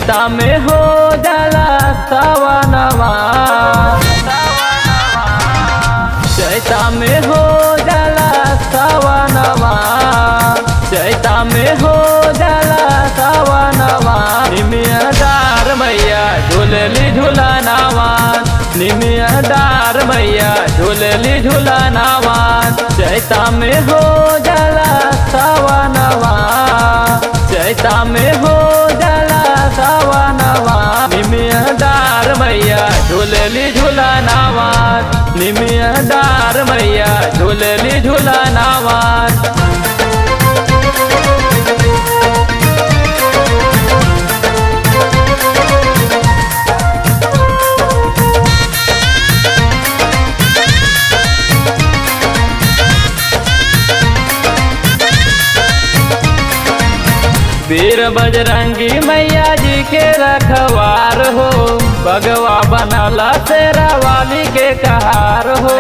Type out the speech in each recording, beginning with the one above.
चैता में हो जाला सवनवा चैता में हो जाला सवनवा चैता में हो जाला सवनवा निमिया डार मैया झूलली झूलनावा निमिया डार मैया झूलली झूलनावा चैता में हो जाला सवनवा चैता में हो जाला सवनवा निमिया डार मैया झूलली झूलनावा निमिया डार मैया झूलली झूलनावा वीर बजरंगी मैया जी के रखवार हो भगवा बनला तेरा वाली के कहार हो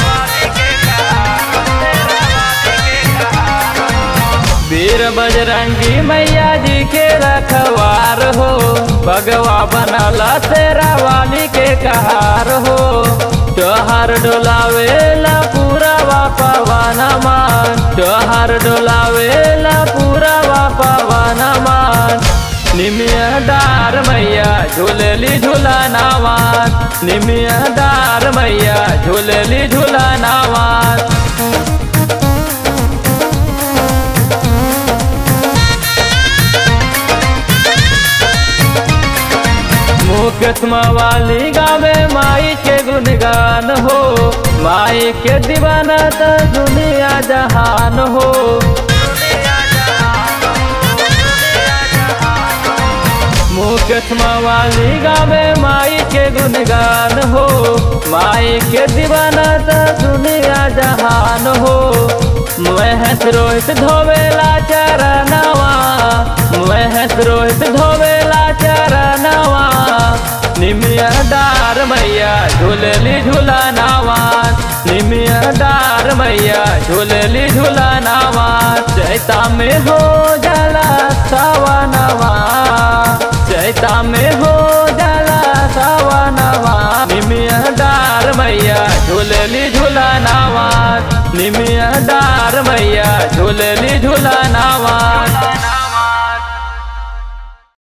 वीर बजरंगी मैया जी के रखवार हो भगवा बनला तेरा वाली के कहार हो त्योहार डोलावेला पूरा पवन मान त्योहार डोलावेला पूरा पवन मान निमिया डार मैया झूलली झूलनावान निमिया डार मैया झूलली झूलनावान मुकदमा वाली गावे माई के गुणगान हो माई के दीवाना तो दुनिया जहान हो मुकदमा वाली गावे माई के गुणगान हो माई के दीवाना तो दुनिया जहान हो महेश रोहित धोवेला चरणवा महेश रोहित धोवेला चरणवा निमिया डार मैया झूलली झूलनावान निमिया डार मैया झूलली झूलनावान चैता में हो जाला सवनवा चैता में हो जाला सवनवा निमिया डार मैया झूलली झूलनावान निमिया डार मैया झूलली झूलनावान